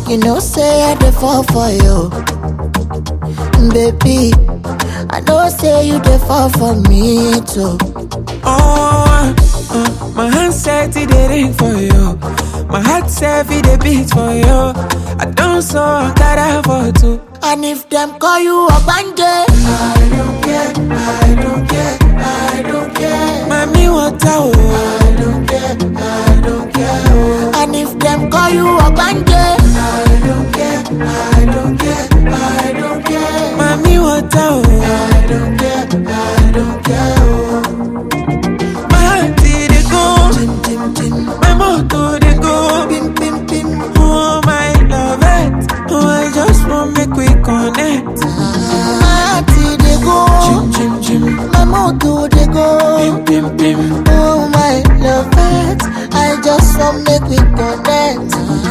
You know, say I dey fall for you. Baby, I know say you dey fall for me too. Oh, uh, my hand said it dey ring for you. My heart said it dey beat for you. I don't so that for two. And if them call you Ogbanje, I don't care, I don't care, I don't care. Mami water, oh. I don't care, I don't care, oh. and if them call you Ogbanje, I don't care, I don't care, I don't care. Mami water, oh. I don't care, I don't care, oh. My heart dey go, tim tim tim, my motor dey go. pim pim pim. Oh my love it, oh I just want make we connect. My heart dey go, Chim chim chim, my mood dey go. pim pim pim. Oh my love it, I just want make we connect.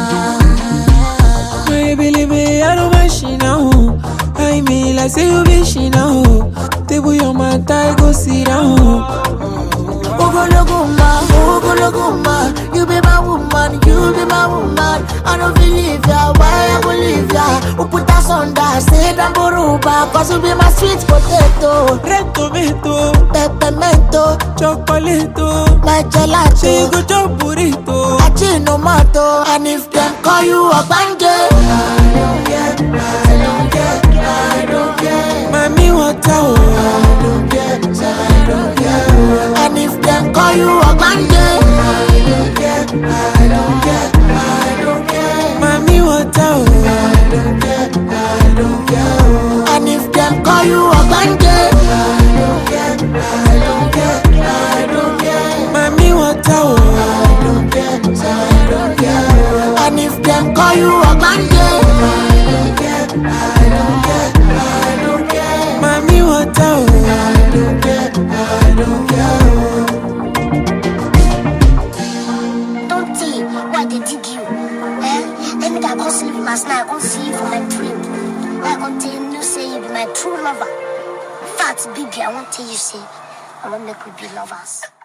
My baby, I don't mind she now. I mean, like say you be she now. Table your mat, I go sit down. Ogologo ma, ogologo ma, you be my woman, you be my woman. I don't believe ya, why I go leave ya? Who put us under, say that boruba, cause you be my sweet potato, Red tomato, peppermento, chocolate, my she gelato, go chop burrito. achinomato, and if them call you Ogbanje, I don't care, I don't care, I don't care. Mami water, oh. I don't care, I don't care, oh. and if them call you Ogbanje, I don't care, I don't care, I don't care. Mami water, oh. I don't care, I don't care, oh. and if them call you Ogbanje, I don't care, I don't care, I don't care. Mami water, oh. I don't care, I don't care, oh. and if them call you Ogbanje, I don't care, I don't care, I don't care. Mami water, oh. I don't care, I don't care, oh. Don't tell why they dig you. Eh? Let me that go sleep last night. I go see you for my dream. I go tell you, say you be my true lover. Fat baby, I won't tell you, say, I want make we be lovers.